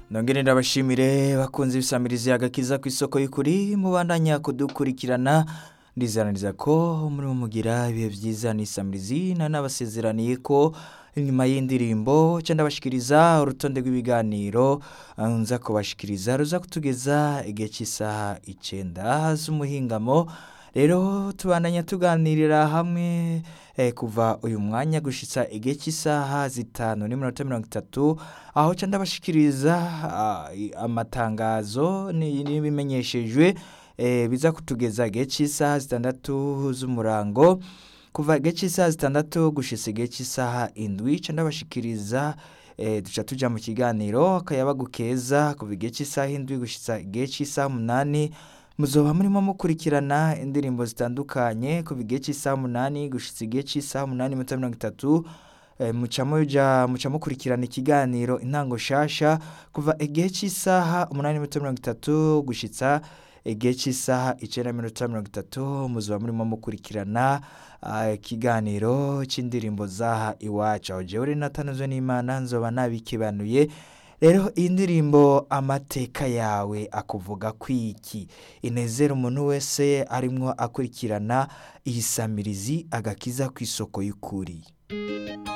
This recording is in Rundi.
nongere ndabashimire bakunze ibisamirizi agakiza ku isoko y'ukuri mubandanya kudukurikirana ndizananiza ko muri mugira ibihe byiza n'isamirizi na nabasezeraniye ko inyuma y'indirimbo cyangwa ndabashikiriza urutonde rw'ibiganiro ah, nza kubashikiriza ruza kutugeza igihe cy'isaha icyenda z'umuhingamo rero tubandanya tuganirira hamwe eh, kuva uyu mwanya gushitsa igihe cy'isaha zitanu n'iminota mirongo itatu aho ca ndabashikiriza ah, i- amatangazo ni- n'ibimenyeshejwe eh, biza kutugeza igihe cy'isaha zitandatu z'umurango kuva igihe cy'isaha zitandatu gushitsa igihe cy'isaha indwi ca ndabashikiriza eh, duca tuja mu kiganiro akayabagu keza kuva igihe cy'isaha indwi gushitsa igihe cy'isaha umunani muzoba murimo mukurikirana indirimbo zitandukanye kuva igihe cy'isaha umunani gushitsa igihe cy'isaha umunani iminota mirongo itatu eh, muca muja muca mukurikirana ikiganiro intango shasha kuva igihe cy'isaha umunani n'iminota mirongo itatu gushitsa igihe cy'isaha icenda n'iminota mirongo itatu muzoba murimo mukurikirana ah, ikiganiro cy'indirimbo zaha iwacu aho jewe natanzwe n'imana nzoba nabikebanuye rero iyi ndirimbo amateka yawe akuvuga kwiki inezera umuntu wese arimwo akurikirana iyi samirizi agakiza ku isoko y'ukuri